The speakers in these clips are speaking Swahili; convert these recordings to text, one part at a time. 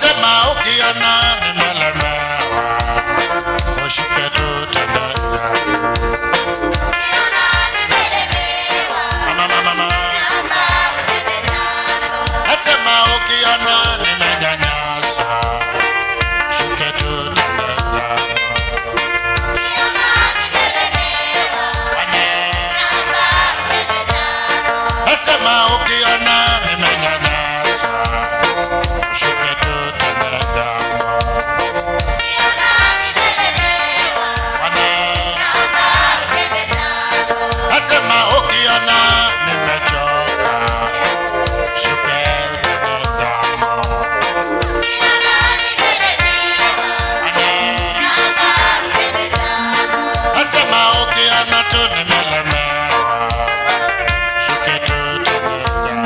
Nasema ukiona nimelemewa, ushuke tu tembea. Mama, mama, mama. Nasema ukiona nimenyanyaswa, shuke tu tembea. Wane. Nasema ukiona nimenyanyaswa, shuke tu tembea. Wane. Nasema ukiona nimechoka, shuke tembea. Wane. Nasema ukiona tu nimelemewa, shuke tu tembea.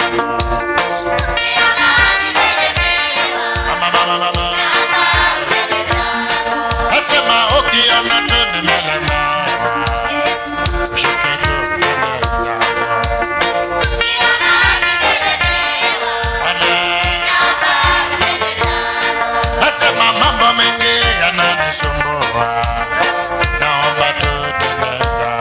Mama, mama, mama. Nasema ukiona tu nimelemewa, shuke tu tembea. Wane. Nasema mambo mengi yananisumbua, naomba tu tembea.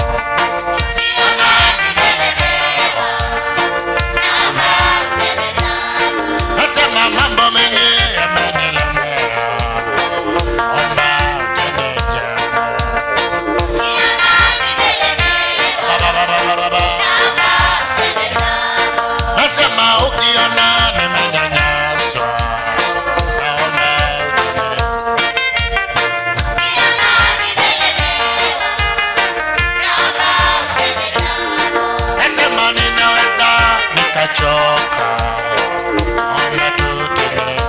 Nasema mambo mengi yamenilemea, omba tembea. Ba, ba, ba, ba, ba, ba. Nasema ukiona nimenyanyaswa, naomba utembee. Nasema ninaweza nikachoka, naomba tu tembea.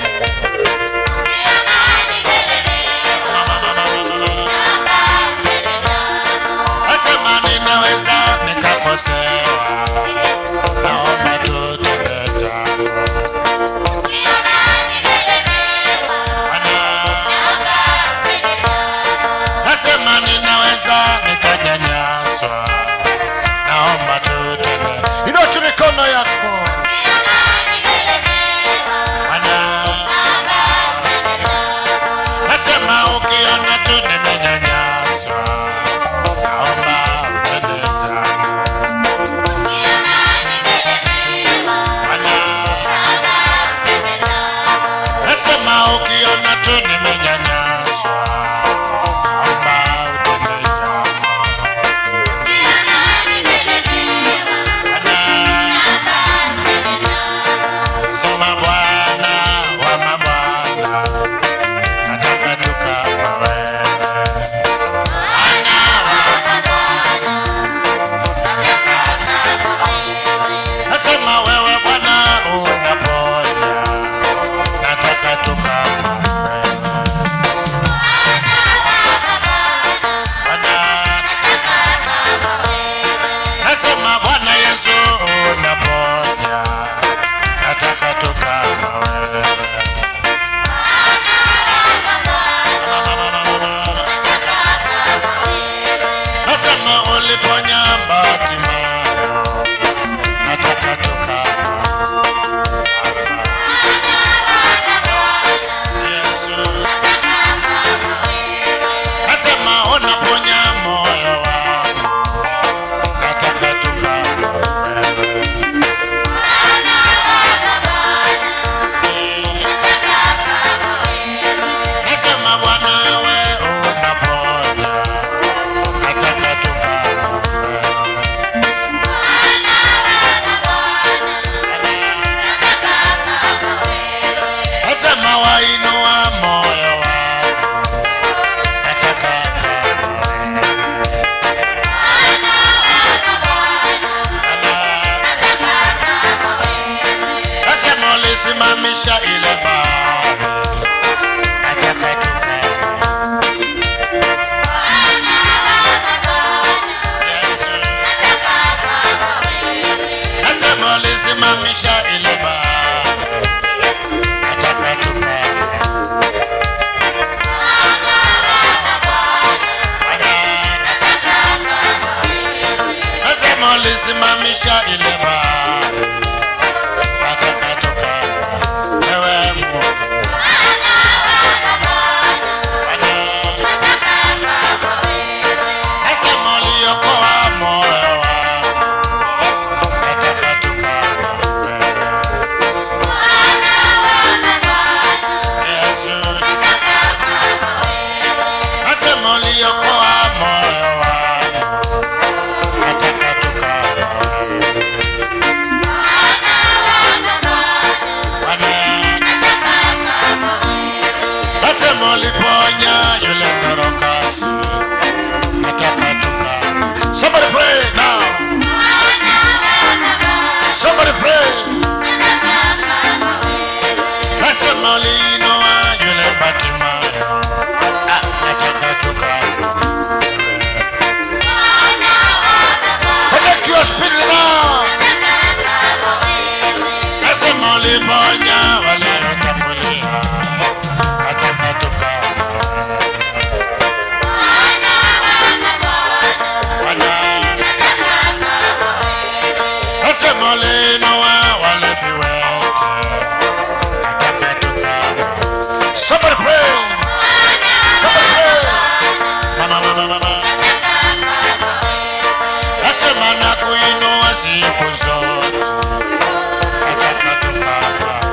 Nasema ninaweza nikakosewa, naomba tu tembea. Nasema ninaweza nikanyanyaswa, naomba tu tembea. Inua tu mikono yako. Ana. Nasema ukiona tu nimenyanyaswa, naomba utembea. Ana. Nasema ukiona tu nimenyanyaswa, naomba utembea. Sema Bwana wa mabwana, nataka tu kama wewe. Nasema wewe Bwana unaponya, nataka tu kama wewe. Bwana, Nasema Bwana Yesu unaponya, nataka tu kama wewe. Nasema uliponya Bartimayo, nataka tu kama Yesu. Nasema unaponya moyo wangu, nataka tu kama wewe. Nasema Bwana we unaponya, nataka tu kama wewe. Nasema wainua moyo wangu, nataka kama wewe. Nasema ulisimamisha ile bahari, nataka tu kama Yesu. Nasema ulisimamisha ile bahari, nataka tu kama Nasema ulisimamisha ile bahari, nataka tu kama wewe Mungu. Nasema uliponya yule mdorokasi, nataka tuka. Somebody pray now. Somebody pray. Nasema uliinua yule Bartimayo, ah, nataka tuka. Connect your spirit now. Nasema uliponya waliotambulia, nataka tuka. Bwana, nasema uliinua wale viwete, nataka tuka. Somebody pray. Somebody pray. Mama, mama, mama. Nasema na kuinua siku zote, nataka tuka.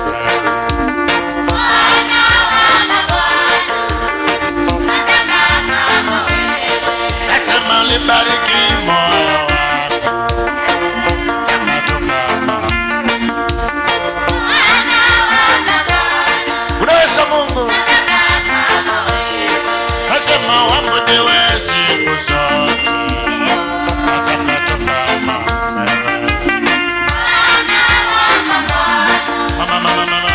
Nasema libariki moyo wangu, nataka tuka. Unaweza Mungu, nasema uabudiwe siku zote, nataka tukama mama, mama, mama.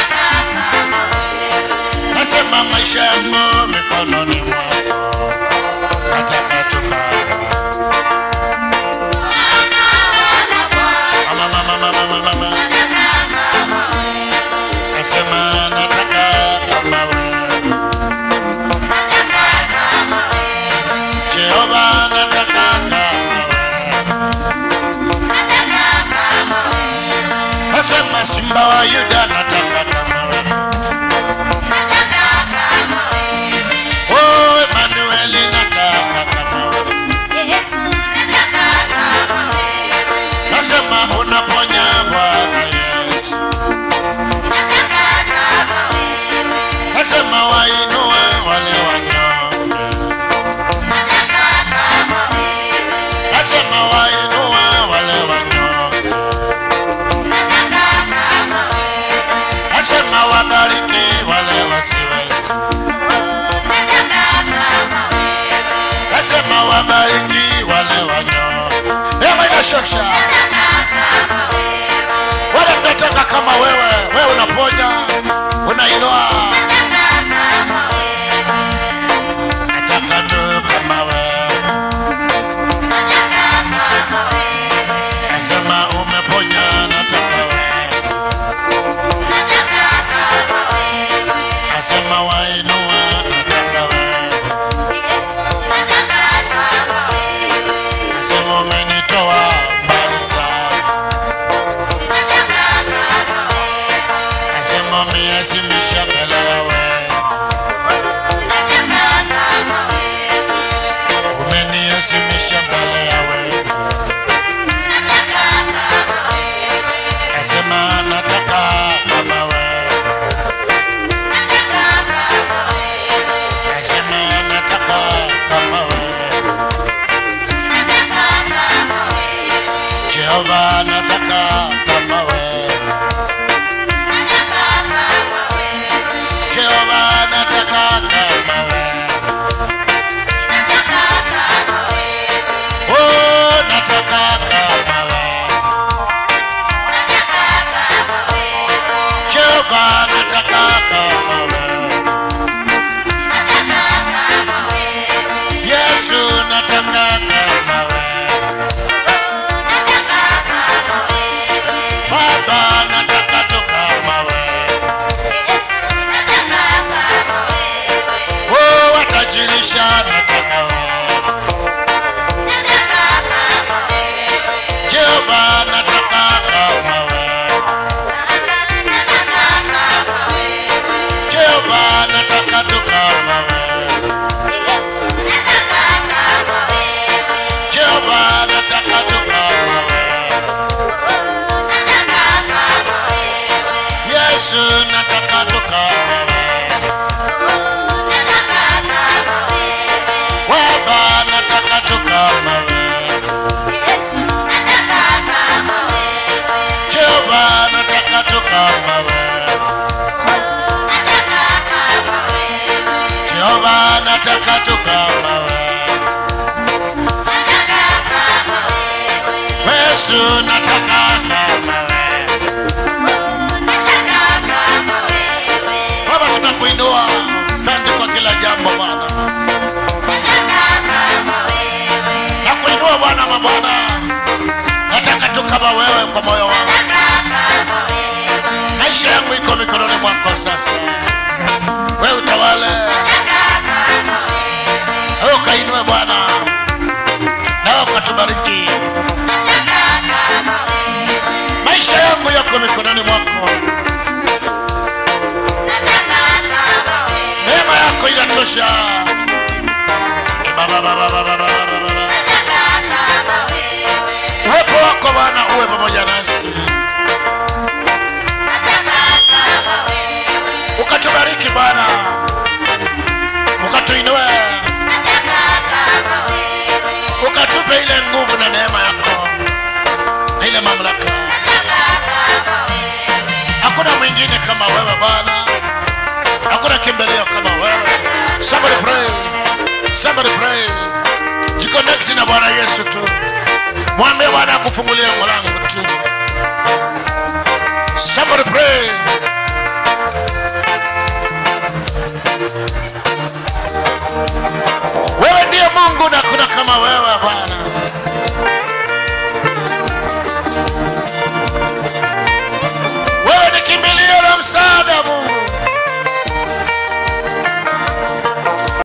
Nasema maisha yangu mikononi mwako, nataka tukama mama, mama, mama, mama, mama. Nasema nataka kama wewe Jehova, nataka kama wewe. Nasema simba wa Yuda, nataka kama wewe. Oh, Emanueli, nataka kama wewe. Nasema unaponya Bwana Yesu. Nasema wainue wale wanyonge. Nasema wainue wale wanyonge. Nasema wabariki wale wasiwezi. Nasema wabariki wale wanyonge. Ema inashosha. Wale mnataka kama wewe, wewe unaponya, unainua. Nataka tu kama wewe. Nasema umeponya, nataka wewe. Nasema wainua, nataka wewe. Nasema umenitoa mbali sana. Nasema umeheshimisha mbele ya wewe. Umeniheshimisha mbele ya wewe. Nasema nataka kama wewe. Nasema nataka kama wewe. Jehova nataka kama wewe. Jehova nataka kama wewe. Oh, nataka kama wewe. Jehova nataka kama wewe. Yesu nataka kama wewe. Baba nataka tu kama wewe. Oh, watajirisha nataka wewe. Jehova nataka kama wewe. Jehova nataka tu kama wewe. Jehova nataka tu kama wewe. Yesu nataka tu kama wewe. Baba nataka tu kama wewe. Jehova nataka tu kama wewe. nataka tu kama wewe Yesu nataka kama wewe Baba tunakuinua asante kwa kila jambo Bwana nakuinua Bwana mabwana nataka tu kama wewe kwa moyo wangu maisha yangu iko mikononi mwako sasa wewe utawale wewe ukainue Bwana nawe ukatubariki maisha yangu yako mikononi mwako neema yako inatosha Ba, ba, ba, ba, ba, ba, ba, ba, ba, ba. uwepo wako Bwana uwe pamoja nasi ukatubariki Bwana ukatuinue ukatupe ile nguvu na neema yako na ile mamlaka hakuna mwingine kama wewe Bwana hakuna kimbilio kama wewe somebody pray somebody pray jiconnect na Bwana Yesu tu mwambie Bwana akufungulie mlango tu somebody pray wewe ndiye Mungu na kuna kama wewe Bwana